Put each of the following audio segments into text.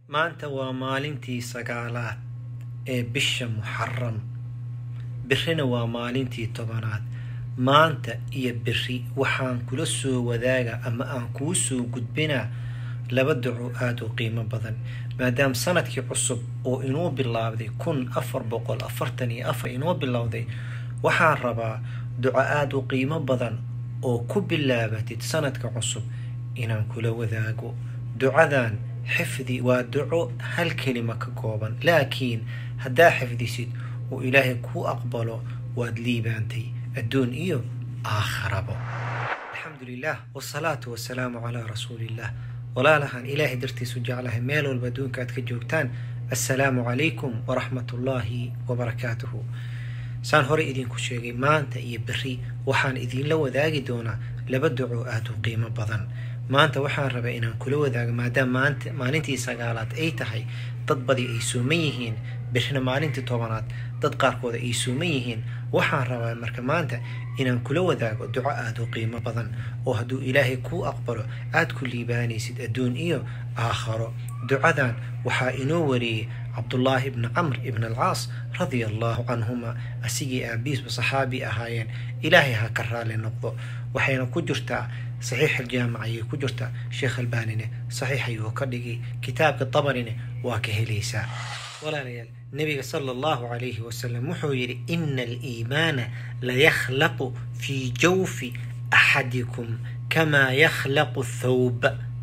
maanta waa maalintii sagaalaad ee bisha muxaram birina waa maalintii tobanaad maanta iyo biri waxaan kula soo wadaaga ama aan kuu soo gudbinaa laba duco aada u qiimo badan maadaama sanadkii cusub oo inoo bilaabday kun afar boqol afartan iyo afar inoo bilowday waxaan rabaa duco aada u qiimo badan oo ku bilaabatid sanadka cusub inaan kula wadaago ducadan xifdi waa duco hal kelima ka kooban laakiin haddaa xifdisid oo ilaahay kuu aqbalo waad liibaantay adduun iyo aakharabo alxamdu lilah wsalaatu wasalaamu calaa rasuuliillah walaalahan ilaahay dartiisu jeclahay meel walba adduunka aad ka joogtaan assalaamu calaykum waraxmat ullaahi wabarakaatuhu saan horey idinku sheegay maanta iyo beri waxaan idinla wadaagi doonaa laba duco aada u qiimo badan maanta waxaan rabaa inaan kula wadaago maadaama maanta maalintii sagaalaad ay tahay dad badi ay suuman yihiin birina maalintii tobanaad dad qaarkooda ay suuman yihiin waxaan rabaa marka maanta inaan kula wadaago duco aada u qiimo badan oo hadduu ilaahay kuu aqbalo aada ku liibaanaysid adduun iyo aakharo ducadan waxaa inoo wariyey cabdullaahi ibni camr ibn alcaas radia allahu canhuma asigii aabiisba saxaabi ahaayeen ilaahay ha ka raali noqdo waxayna ku jirtaa saxiix aljaamic ayay ku jirtaa sheekh albanine saxiix ayuu ka dhigay kitaabka tabarine waa ka helaysaa walaalayaal nabiga sala allahu calayhi wasalam wuxuu yidhi ina aliimaana layakhlaqu fii jawfi axadikum kamaa yakhlaqu thawb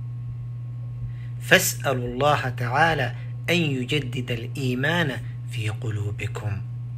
fas'alu allaha tacaala an yujadida aliimaana fii quluubikum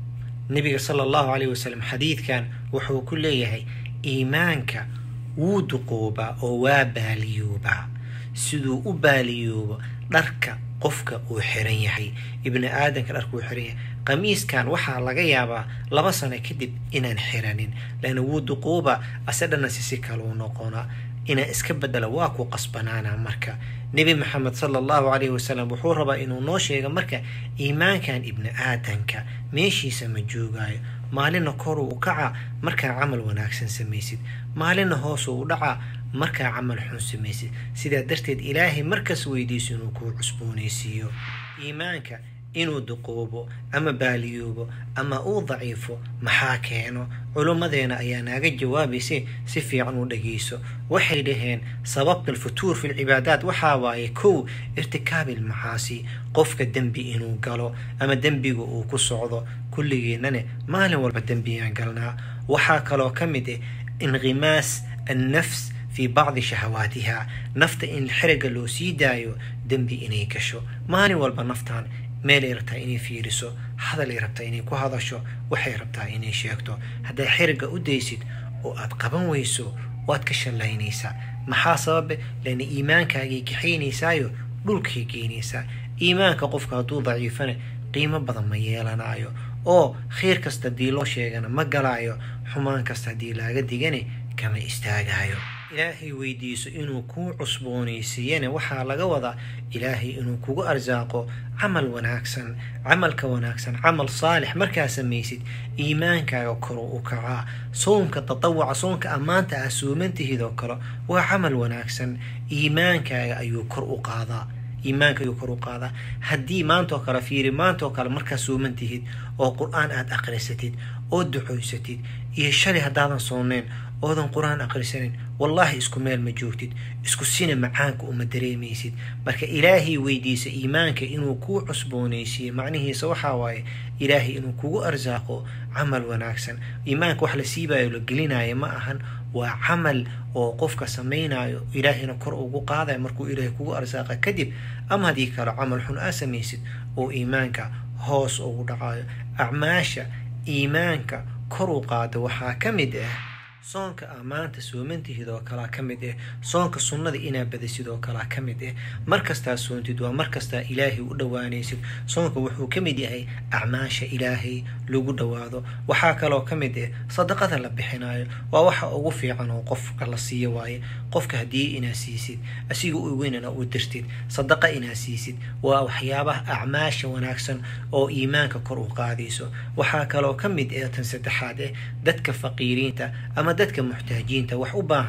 nabiga sala allahu calayhi wasalam xadiidkan wuxuu ku leeyahay iimaanka wuu duqoobaa oo waa baaliyoobaa siduu u baaliyoobo dharka qofka uu xiran yahay ibni aadamka dharka uu xiran yahay qamiiskan waxaa laga yaabaa laba sano kadib inaan xiranin laana wuu duquuba ase dhanna si si kaluu noqona inaan iska bedelo waa ku qasbanaana marka nebi maxamed sala allahu calayhi wasalam wuxuu rabaa inuu noo sheego marka iimaankan ibni aadamka meeshiisa ma joogaayo maalina koruu u kaca markaa camal wanaagsan samaysid maalina hoosuu u dhacaa markaa camal xun samaysid sidaa darteed ilaahay markas weydiiso inuu kuu cusboonaysiiyo iimaanka inuu duqoobo ama baaliyoobo ama uu daciifo maxaa keeno culummadeena ayaa naaga jawaabaysay si fiican u dhageyso waxay dhaheen sababta alfutuur fi lcibaadaat waxaa waaye kow irtikaabil macaasi qofka dembi inuu galo ama dembiga uu ku socdo kulligeennane maalin walba dembiyaan galnaa waxaa kaloo ka mid ah inqimaas annafs fii bacdi shahawaatiha nafta in xeriga loo sii daayo dembi inay gasho maalin walba naftaan meelay rabtaa inay fiiriso hadalay rabtaa inay ku hadasho waxay rabtaa inay sheegto haddaad xeriga u daysid oo aad qaban weyso waad ka shallaynaysaa maxaa sababe lana iimaankaagay kaxaynaysaayo dhulkay geynaysaa iimaanka qofka hadduu daciifana qiimo badan ma yeelanaayo oo khayr kasta haddii loo sheegana ma galaayo xumaan kasta haddii laaga digane kama istaagaayo ilaahay weydiiso inuu kuu cusboonaysiiyana waxaa laga wadaa ilaahay inuu kugu arsaaqo camal wanaagsan camalka wanaagsan camal saalix markaa samaysid iimaankaaga koru u kacaa soomka tatawuca soonka ammaanta ah suumantihidoo kale waa camal wanaagsan iimaankaaga ayuu kor u qaadaa iimaanka ayuu kor u qaadaa haddii maantoo kale fiiri maantoo kale markaa suuman tihid oo qur-aan aada aqrisatid oo ducoysatid iyo shalay haddaadan soonneen oodan qur-aan aqrisanin wallaahi isku meel ma joogtid isku sina macaanka uma dareemaysid marka ilaahay weydiisa iimaanka inuu kuu cusboonaysiiyo macnihiisa waxaa waaye ilaahay inuu kugu arsaaqo camal wanaagsan iimaanka wax la siibayo la gelinayo ma ahan waa camal oo qofka samaynayo ilaahayna kor ugu qaadayo markuu ilaahay kugu arsaaqa kadib ama haddii kale camal xun aa samaysid oo iimaanka hoos ugu dhacayo acmaasha iimaanka kor u qaada waxaa ka mid ah soonka aa maanta soomantihid oo kalaa ka mid ah soonka sunnada inaa badasid oo kalaa ka mid ah markastaa soontid waa markastaa ilaahay u dhowaanaysid soonka wuxuu ka mid yahay acmaasha ilaahay lagu dhowaado waxaa kaloo ka mid ah sadaqada la bixinayo waa waxa ugu fiican oo qofka la siiyo waaye qofka haddii inaa siisid asiga u weynana u dirtid sadaqa inaa siisid waa waxyaabaha acmaasha wanaagsan oo iimaanka kor u qaadayso waxaa kaloo ka mid ah tan saddexaad ah dadka faqiiriinta ama dadka muxtaajiinta wax u baahan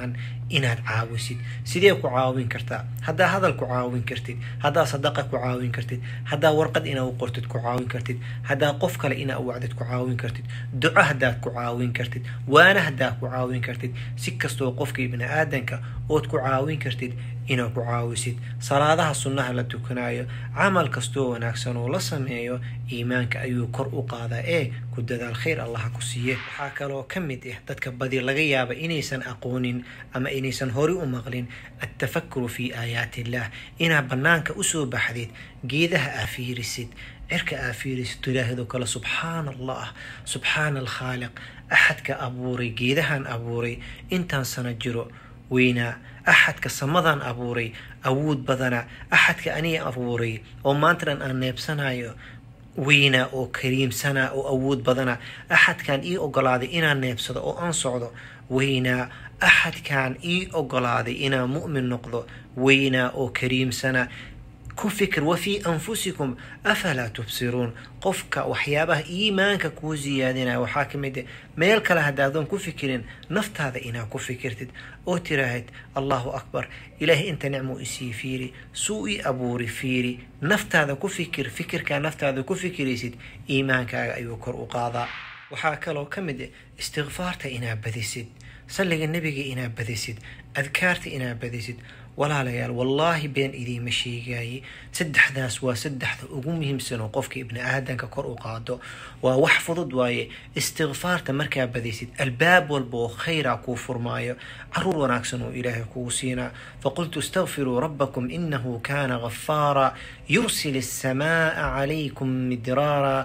inaad caawisid sidee ku caawin kartaa haddaa hadal ku caawin kartid haddaa sadaqa ku caawin kartid haddaa warqad inaa u qortid ku caawin kartid haddaa qof kale inaa u wacdid ku caawin kartid duco haddaad ku caawin kartid waana haddaa ku caawin kartid si kastoo qofka ibni aadanka ood ku caawin kartid inaad ku caawisid salaadaha sunnaha la tukanayo camal kastoo wanaagsan oo la sameeyo iimaanka ayuu kor u qaadaa ee ku dadaal khayr allaha ku siiye waxaa kaloo ka mid ah dadka badi laga yaaba inaysan aqoonin ama inaysan hori u maqlin altafakuru fii aayaati illaah inaad bannaanka usoo baxdid geedaha aa fiirisid cirka aa fiirisid ilaahdo kale subxaana allah subxaana alkhaaliq axadka abuuray geedahan abuuray intaan sano jiro weynaa axadka samadan abuuray awood badana axadka aniga abuuray oo maantadan aan neebsanayo weynaa oo kariimsanaa oo awood badana axadkan ii ogolaaday inaan neebsado oo aan socdo weynaa axadkan ii ogolaaday inaan mu'min noqdo weynaa oo kariimsana ku fikir wa fii anfusikum afalaa tubsiruun qofka waxyaabaha iimaanka kuu siyaadinaya waxaa ka mid ah meel kale haddaadan ku fikirin naftaada inaad ku fikirtid oo tiraahid allahu akbar ilaahay inta nicmuu isii fiiri suu ii abuuri fiiri naftaada ku fikir fikirkaa naftaada ku fikiraysid iimaankaaga ayuu kor u qaadaa waxaa kaloo ka mid ah istikfaarta inaad badisid salliga nebiga inaad badisid adkaarta inaad badisid walaalayaal wallaahi been idiima sheegaye saddexdaas waa saddexda ugu muhiimsan oo qofka ibni aadanka kor u qaado waa wax fudud waaye istikfaarta markaa badaysid albaab walba oo khayra kuu furmaayo caruur wanaagsan oo ilaahay kugu siinaa faqultu istakfiruu rabbakum inahu kana ghafaara yursil السماء عليكم مدرارا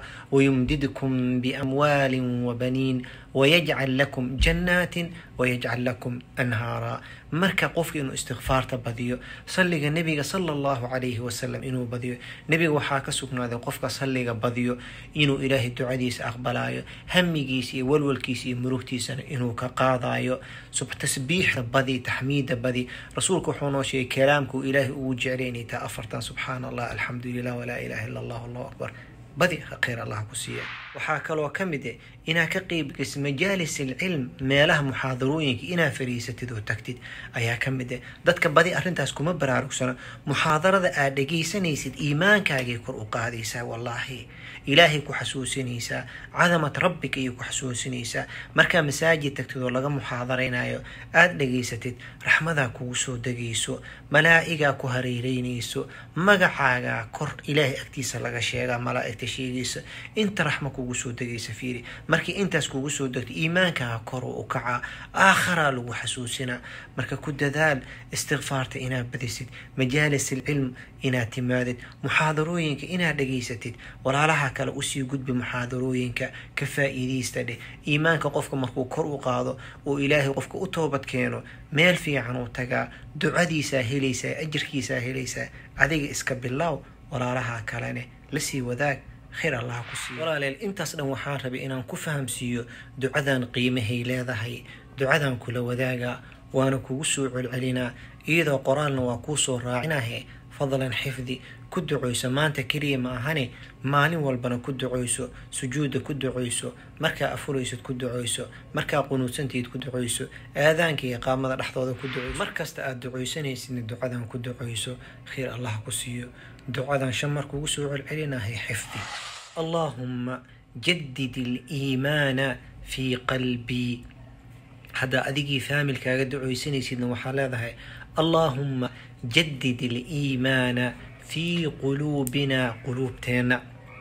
ويمددكم بأموال وبنين ويجعل لكم جنات ويجعل لكم أنهارا marka qofka inuu istikfaarta badiyo salliga nebiga sala allahu calayhi wasalam inuu badiyo nebiga waxaa ka sugnaaday qofka salliga badiyo inuu ilaahay ducadiisa aqbalayo hamigiisa iyo walwalkiisa iyo murugtiisana inuu ka qaadayo tasbiixda badi taxmiida badi rasuulka wuxuu noo sheegay kalaamkuu ilaahay ugu jeclay inay tahay afartan subxaana allah alxamdu lilah walaa ilaha illa allah allahu akbar badi khayr allah ku siiya waxaa kaloo ka mid ah inaad ka qeybgelisid majaalis alcilm meelaha muxaadarooyinka inaad fariisatid oo tagtid ayaa ka mid ah dadka badi arrintaas kuma baraarugsana muxaadarada aad dhegaysanaysid iimaankaagay kor u qaadaysaa wallaahi ilaahay ku xasuusinaysaa cadamat rabbika ayay ku xasuusinaysaa markaa masaajid tagtid oo laga muxaadaraynayo aada dhegaysatid raxmadaa kugu soo degayso malaa'igaa ku hareereynayso magacaagaa kor ilaahay agtiisa laga sheegaa malaa'igta sheegaysa inta raxma kugu soo degaysa fiiri markii intaas kugu soo degto iimaankaa kor u kacaa aakharaa lagu xasuusinaa marka ku dadaal istikfaarta inaad badisid majaalis alcilm inaad timaadid muxaadarooyinka inaad dhegaysatid walaalaha kale usii gudbi muxaadarooyinka ka faa'iidaysta dheh iimaanka qofka markuu kor u qaado oo ilaahay qofka u toobad keeno meel fiican uu tagaa ducadiisaa helaysaa ajirkiisaa helaysaa adiga iska bilaaw walaalaha kalene lasii wadaag khayr allah ku siiyo walaaleel intaas dhan waxaan rabay inaan ku fahamsiiyo ducadan qiimahay leedahay ducadan kula wadaaga waana kugu soo celcelinaa iyadoo qoraalna waa kuu soo raacinahe fadlan xifdi ku ducoyso maanta keliya ma ahane maalin walbana ku ducoyso sujuudda ku ducoyso markaa afuraysad ku ducoyso markaa qunuudsantayd ku ducoyso aadaanka iyo qaamada dhexdooda ku ducoyso markasta aada ducaysanaysidna ducadan ku ducoyso khayr allah ku siiyo ducadan shan mar kugu soo celcelinahay xifdi allaahumma jadid aliimaana fii qalbii haddaa adigii faamilkaaga ducaysanaysidna waxaa leedahay allaahumma jadid aliimaana fii quluubina quluubteenna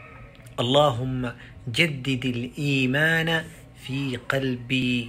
allaahumma jadid aliimaana fii qalbii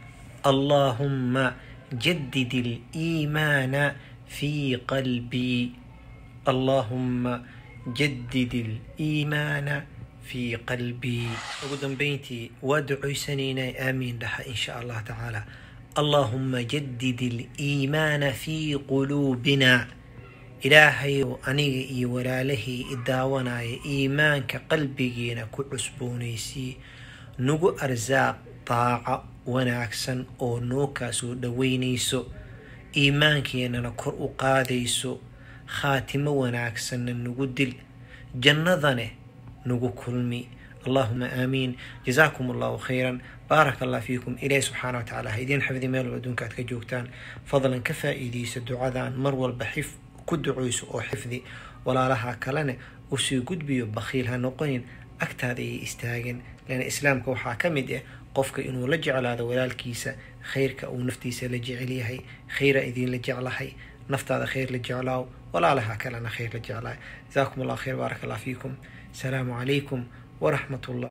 allaahumma jadid aliimaana fii qalbii allaahumma jadid aliimaana fii qalbii ugu dambeyntii waa ducoysanaynaa aamiin dhaha in sha allah tacaala allaahumma jadid aliimaana fii quluubina ilaahayow aniga iyo walaalahii i daawanaya iimaanka qalbigiina ku cusboonaysii nagu arsaaq daaco wanaagsan oo noo kaasoo dhoweynayso iimaankeenana kor u qaadayso khaatimo wanaagsanna nagu dil jannadane nagu kulmi allahuma aamiin jazaakum allahu khayran baaraka allah fiikum ilaahi subxaana watacaala ha idiin xifdi meel walba adduunka aad ka joogtaan fadlan ka faa'iidaysa ducadan mar walba xif ku ducayso oo xifdi walaalaha kalena usii gudbiyo bakhiil ha noqonin agtaada ayay istaageen leana islaamka waxaa ka mid ah qofka inuu la jeclaado walaalkiisa khayrka uu naftiisa la jecel yahay khayra idiinla jeclahay naftaada khayr la jeclaaw walaalaha kalena khayr la jeclaay jazaakum allah khayr baarak allah fiikum asalaamu calaykum waraxmat ullah